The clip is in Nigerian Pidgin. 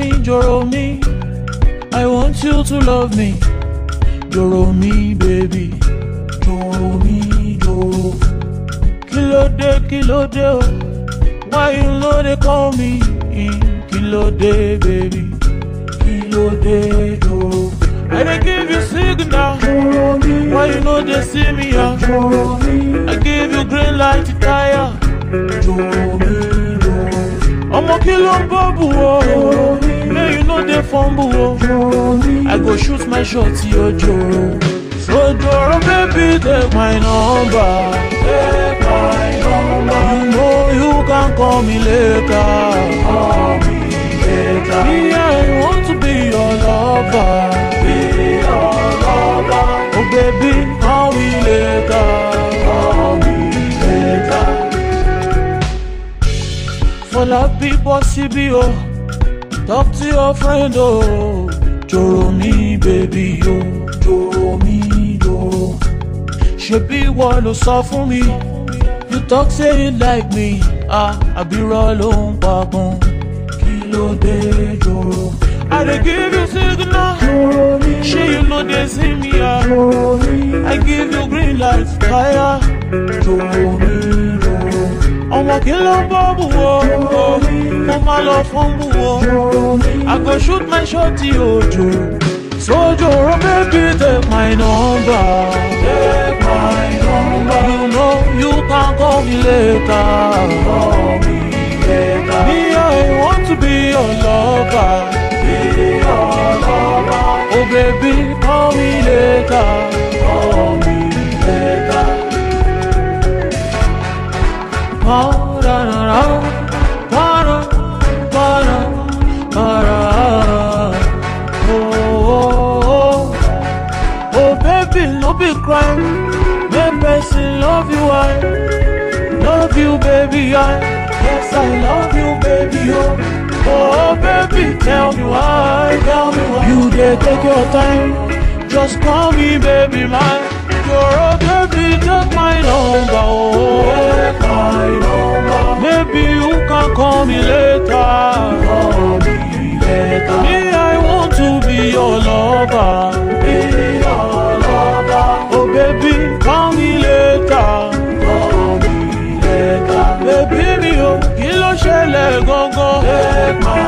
me, joro me. I want you to love me. Joro me, baby. Joro me, joro. Kilo de, kilo de, oh. Why you know they call me? Kilo de, baby. Kilo de, joro. I dey give you signal. Joro me, Why you know they see me ah? joro me, I give you green light to tire. joro me, joro. Ọmọ kí ló ń bọ́ọ̀bù o? May you no dey fumble o. Joro me, I go shoot my shot yo joro. So joro baby take my number. take my number, You know you can call me later. call me later. Me I want to be your lover. Be your lover, Oh baby call me later. call me later. Fọlá bí bọ́ síbí o. Talk to your friend o. Joro mi baby o. Joro me, joro. ṣebí ìwọ ló sọ fún mi you talk say you like me ah àbírọ̀ ló ń pagun Kí ló dé, joro? i dey give you signal Joro me, ṣé you no dey see me ah joro me, i give you green light fire joro me, joro. ọmọ kí ló ń bọ́ bù wo mo máa lọ fún bù wo Joro me, i go shoot my shot ojo sojoro baby take my number take my number, you know you can call me later. call me later. Me, I want to be your lover. Be your lover, Oh, baby, call me later. call me later. Oh, da, da, da. Ba-da, ba-da, ba-da. Oh, oh, oh. Oh, baby, no be crime. Make person love you, I love you, baby, I. Yes, I love you, baby, oh. Oh, baby, tell me why, tell me why. You dey take your time, just call me, baby, mine. You're a baby, take my number, oh. Take my number, Maybe you can call me later. call me later. Me, I want to be your lover. Be your lover, Oh, baby, call me later. call me later. Baby mi o, kí ló ṣẹlẹ̀ gangan? Take my